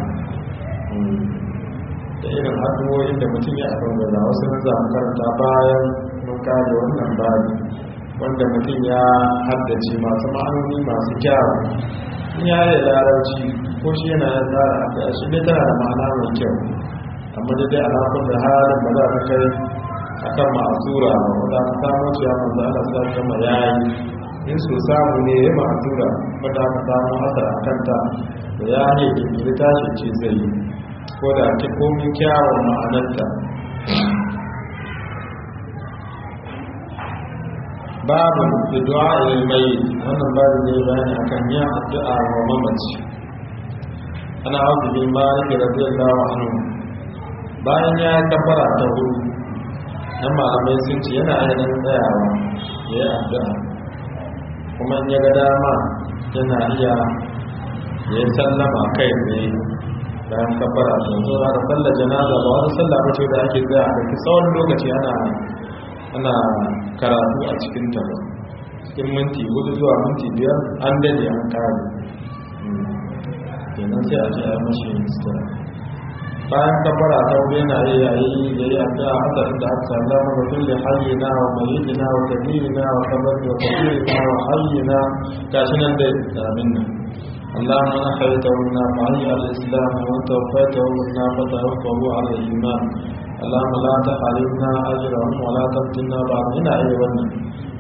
da irin addu'o'in da mutum ya abin da wasu na zamu karanta bayan mun kare wannan babi wanda mutum ya haddace masu ma'anoni masu kyawu in ya yi larabci ko shi yana yin tsara addu'a shi ne tana da ma'ana mai kyau amma da dai alaƙun da halin ba za ka kai akan ma'azura ba wanda aka samu cewa manzo Allah sallallahu alaihi wasallam yayi in so samu ne ya ma'azura wanda aka samu asar akan ta da ya ne da tashi ce zai yi ko da ta komin kyawun ma'anarta babu addu'a ilal mayyit wannan babu ne bayani akan yin addu'a wa mamaci ana auzu bin malik radiyallahu anhu bayan ya kabbara ta hudu nan malamai sun ce yana ainihin tsayawa ya yi addu'a kuma in ya ga dama yana iya ya yi sallama kai tsaye bayan kabbara ta zo da sallar janaza ba wani sallah ba ce da ake tsaya a ɗauki tsawon lokaci ana ana karatu a cikin ta ba cikin minti hudu zuwa minti biyar an dade an kare kenan sai a ce a mashi sutura bayan kabbara ta wuri yana yi yayi da yi addu'a hasa inda aka sallama ga kulli hayyina wa mayyidina wa kabirina wa kabari wa kabirina wa hayyina gashi nan dai da abin nan اللهم انا خيرته منا فعلي على الاسلام وانت وفيته منا فتوفه على الايمان اللهم لا تحرمنا اجرهم ولا تفتنا بعد هنا اي wannan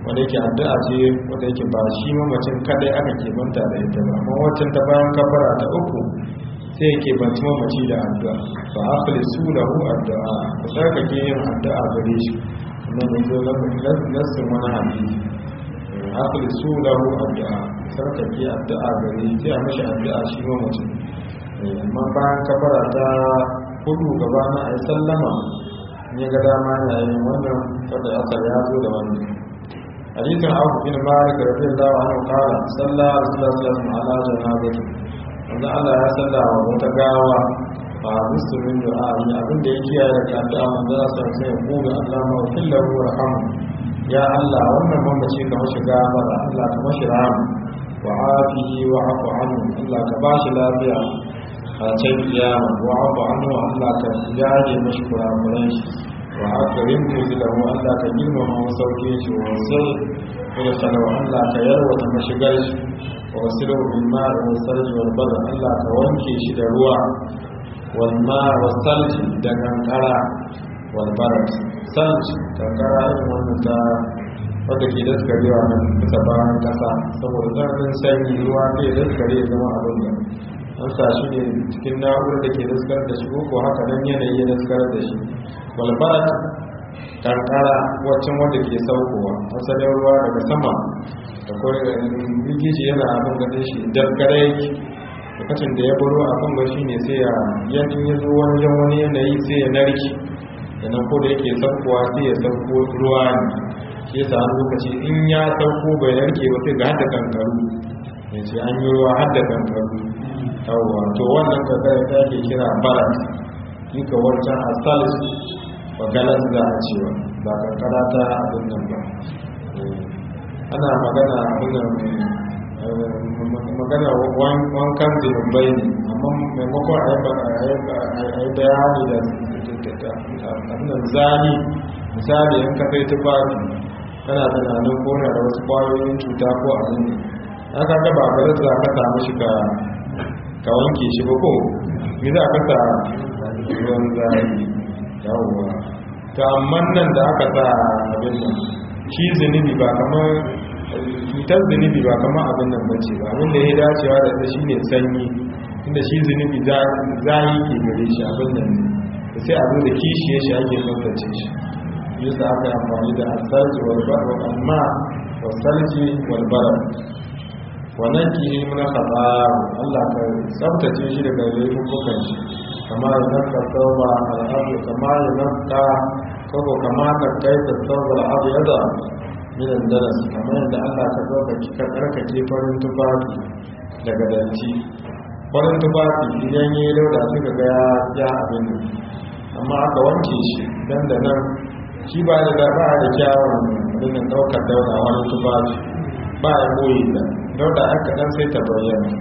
wanda yake addu'a ce wanda yake ba shi mamacin kadai aka ke banta da ita ba amma waccan ta bayan kafara ta uku sai yake banci mamaci da addu'a ba afali su lahu addu'a ku tsarkake yin addu'a gare shi kuma ne zo nassin wani hadisi afali su lahu addu'a tsarkake addu'a gare shi sai a mashi addu'a shi mamacin amma bayan kafara ta hudu gaba na a sallama ne ga dama yayin wannan wadda aka ya zo da wannan hadisin abu bin malik radiyallahu anhu qala salla rasulullahi sallallahu alaihi wasallam ala janazati wanda Allah ya salla wa wata gawa fa bisu min du'a'i abin da yake ya daga addu'a manzo sa sai ya kuga Allah ma fillahu warham ya Allah wannan mamaci ka mashi gafara Allah ka mashi rahama wa afihi wa afu anhu Allah ka bashi lafiya a can kiyama wa afu anhu Allah ka yaje mashi kurakuran shi wa akarin muzilahu Allah ka girmama masauke shi wa sai kuma sanawa Allah ka yarwata mashigar shi wa wasilu bil ma'i wa sarji wal badr Allah ka wanke shi da ruwa wal ma'i wa sarji da kankara wal barad sarji kankara irin wannan ta wadda ke daskarewa nan bisa bayan kasa saboda tsananin sanyi ruwa ne daskare ya zama abin da an sa shi ne cikin na'urar da ke daskar da shi ko haka nan yanayi ya daskar da shi walbarat kankara waccan wanda ke saukowa asalin ruwa daga sama da kawai rigiji yana abin ganin shi daskare yake lokacin da ya buro abin ga shi ne sai ya yanzu ya zo wani wani yanayi sai ya narki yanan ko da yake saukowa sai ya sauko ruwa ne shi yasa an lokaci in ya sauko bai narke ba sai ga hada kankaru ya ce an yi ruwa hada kankaru yawwa to wannan kankara ta ke kira barat duka wancan asalis ba galas za a cewa ba kankara ta abin nan ba ana magana abin magana wankan zinubai ne amma maimakon a yi bayani da abin zani misali in ka kai tufafi kana tunanin kona da wasu kwayoyin cuta ko abin ne aka gaba galas za ka samu shi ka ka wanke shi ba ko mi za ka sa ruwan zari yawwa ta amman nan da aka sa abin nan shi zunubi ba kamar cutar zunubi ba kamar abin nan bace ba abin da ya dacewa da ta shine sanyi inda shi zunubi zahi ke gare shi abin nan ne sai a zo da kishiye shi ake tsaftace shi yasa aka yi amfani da asarji walbar wa amma wasalji walbar wannan kihi muna kaza Allah ka tsabtace shi daga laifukan shi kama ya naka tauba al'adu kama ya naka koko kama ka kai ta tauba al'adu yada minan daras kama yadda Allah ka tauba ka karkace farin tufafi daga danci farin tufafi idan yi lauda suka ga ya abin amma aka wanke shi dan da nan shi ba da ba da kyawun rinin daukar dauda wani tufafi ba ya boye da dauda aka dan sai ta bayyana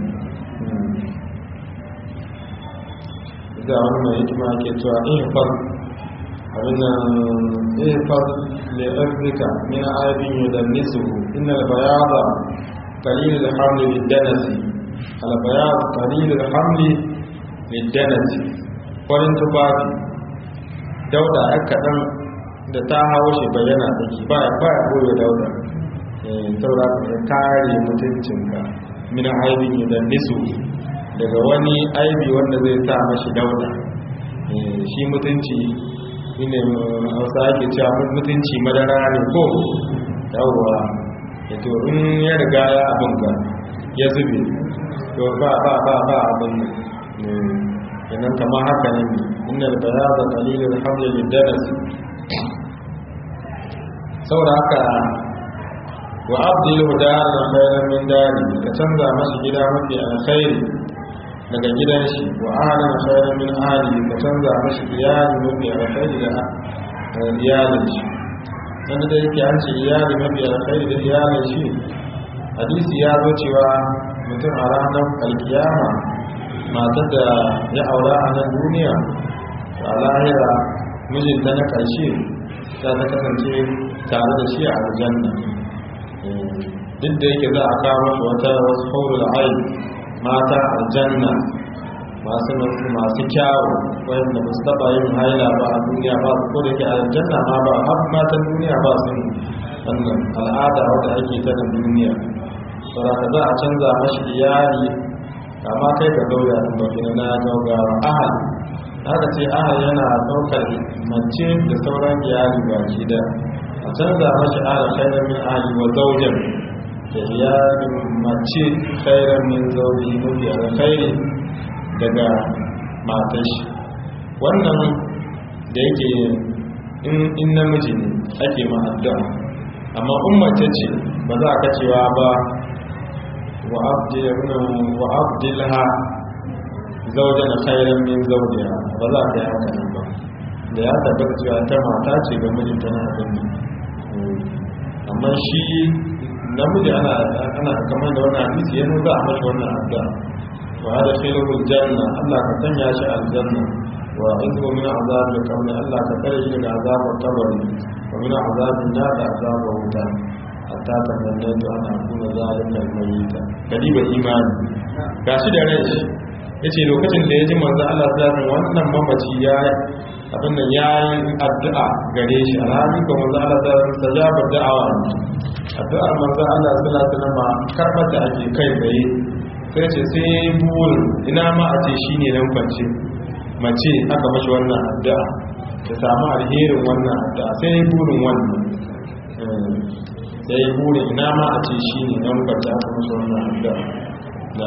da wani mai hikima ke cewa ihfaz abin ihfaz li afrika min aibin yudannisu inna al-bayada qalil al-hamli lid-danasi al-bayad qalil al-hamli lid-danasi farin tufafi dauda aka dan da ta hawo shi bayyana take ba ba ya boye dauda saura ka kare mutuncinka min aibin idan nisu daga wani aibi wanda zai sa mashi dauda shi mutunci ne hausa ake cewa mutunci madara ne ko yawwa ya to in ya riga ya abin ga ya zube to ba ba ba ba abin yanan kama haka ne inda da bayaza kalilin hamlin danas saboda haka wa abdilu daran khairan min dari ka canza masa gida mafi alkhairi daga gidan shi wa ahlan khairan min ahli ka canza masa iyali mafi alkhairi da iyalin shi dan da yake an ce iyali mafi alkhairi da iyalin shi hadisi ya zo cewa mutum a ranar alkiyama matar da ya aura a nan duniya a lahira mijinta na ƙarshe za ta kasance tare da shi a aljanna duk da yake za a kawo mashi wata wasu haurul ayi mata aljanna masu masu kyawu wanda ba su taba yin haila ba a duniya ba su kodai ke aljanna ma ba har matan duniya ba su wannan al'ada wadda ake ta da duniya saboda za a canza mashi iyali kama kai ka zauya in ba kina na gaugawa ahal haka ce ahal yana daukar mace da sauran iyali baki da a canza mashi ahal khairan min ahli wa zawjan da iyalin mace khairan min zawji mafi alkhairi daga matar shi wannan da yake in namiji ne ake ma addu'a amma ummace ce ba za ka cewa ba wa abdilha zaujan khairan min zawjiha ba za ka yi haka nan ba da ya tabbata cewa ta mata ce ga mijinta na abin amma shi namiji ana ana kamar da wannan hadisi ya nuna a mashi wannan addu'a wa hada khairu janna Allah ka sanya shi aljanna wa izhu min azab al-qabr Allah ka kare shi daga azabar kabari wa min azabin nar da azabar wuta hatta ta mallatu ana kuma zalika al-mayyita kadiba imani gashi da rai shi yace lokacin da ya ji manzo Allah sallallahu wannan mamaci ya abin nan ya yi addu'a gare shi alhali ko manzo Allah sallallahu alaihi wasallam da'awa addu'ar manzo Allah sallallahu alaihi wasallam karbar da ake kai tsaye sai ce sai burin ina ma a ce shine nan kwance mace aka mashi wannan addu'a ta samu alherin wannan addu'a sai burin wannan sai burin ina ma a ce shine nan kwance aka mashi wannan addu'a na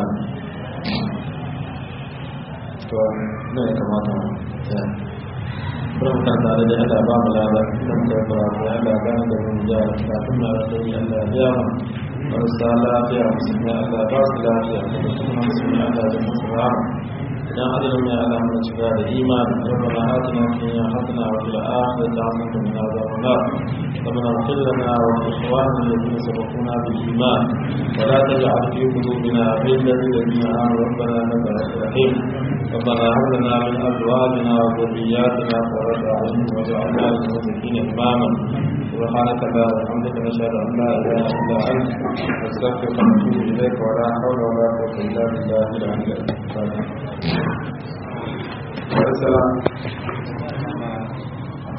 to ne ya kamata ya Bukan tare da Allah ba mu lada idan ka fara da Allah gane da mun ja kafin na da Allah ya mu marasa lafiya musulmi Allah ba su lafiya da kuma musulmi Allah da musu rahama idan adalin ya Allah mu cika da imani rabbana atina fid dunya hasana wa fil akhirati hasanatan wa qina adhaban nar ربنا اغفر لنا ولإخواننا الذين سبقونا بالإيمان ولا تجعل في قلوبنا غلا للذين آمنوا ربنا إنك رؤوف رحيم ربنا هب لنا من أزواجنا وذرياتنا قرة أعين واجعلنا للمتقين إماما سبحانك اللهم وبحمدك نشهد أن لا إله إلا أنت نستغفرك ونتوب إليك ولا حول ولا قوة إلا بالله العلي العظيم السلام